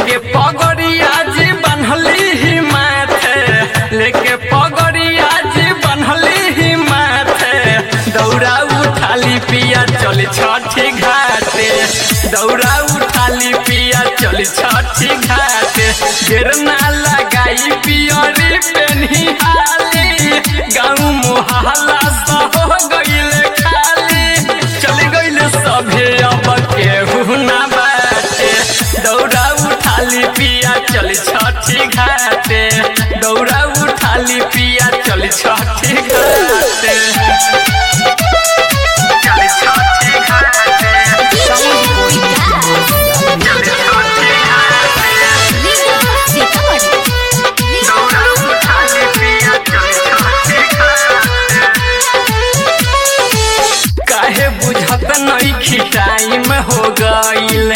लेके पगड़िया जी बनहली ही माथे लेके पगड़िया जी बनहली ही माथे दौड़ा उठाली पिया चल छठी घाटे दौड़ा उठाली पिया चल छठी घाटे ढेर ना लगाई पियरी पेन्ही हाली गाँव मोहल्ला सब हो गइले खाली चल गइले सभे अब केहू ना बाटे दौड़ा उठाली पिया चल छठी घाटे दौड़ा उठाली पिया चल छठी घाटे चल छठी घाटे चल छठी घाटे दौड़ा उठाली पिया चल छठी घाटे काहे बुझत नइखी टाइम हो गइले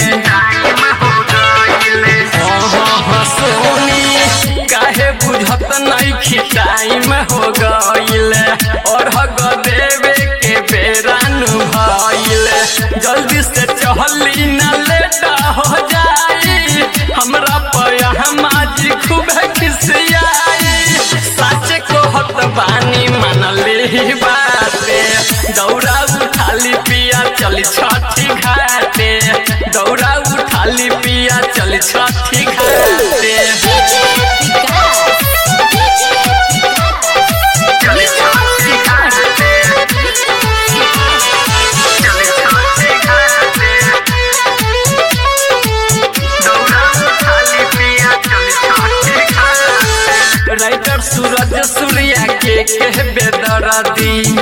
सोनी काहे बुझत नइखी टाइम हो गइले और हग देवे के बेरान भइले जल्दी से चहली न लेटा हो जाई हमरा पया हमाजी खूब खिसियाई सच कहत बानी मनले ही बाते दौड़ा उठाली पिया चल छठी घाटे दौड़ा उठाली पिया चल छठी घाटे चल छठी घाटे चल छठी घाटे दौड़ा उठाली पिया चल छठी घाटे राइटर सूरज सूर्या के कह बेदरदी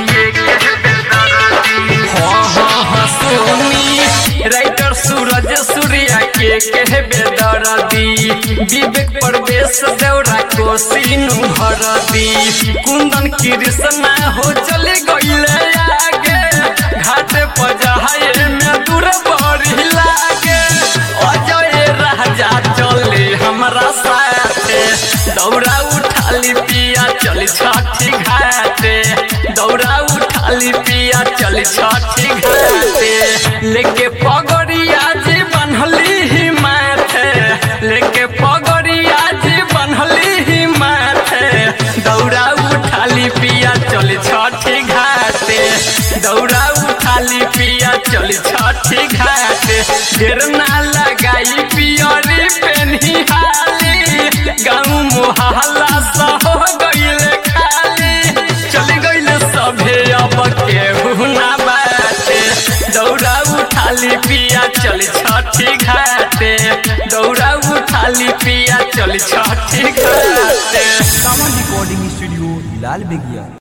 हाँ हाँ हाँ सोनी राइटर सूरज सूर्या के कह बेदरदी विवेक प्रवेश देवरा को सीनु भरदी कुंदन कृष्णा हो चले गईले आगे घाटे पजाए में दूर बड़ी लागे अजय राजा चले हमरा साथे दौड़ा उठाली पिया चल छठी घाटे दौड़ा उठाली पिया चल छठी घाटे लेके पगड़िया जी बनहली ही माथे लेके पगड़िया जी बनहली ही माथे दौड़ा उठाली पिया चल छठी घाटे दौड़ा उठाली पिया चल छठी घाटे ढेर ना लगाई पियरी पेन्ही हाली गाँव मोहल्ला सब हो गइले खाली चल गइले सभे अब केहू ना बाटे दौड़ा उठाली पिया चल छठी घाटे दौड़ा उठाली पिया चल छठी घाटे सावन रिकॉर्डिंग स्टूडियो हिलाल बेगिया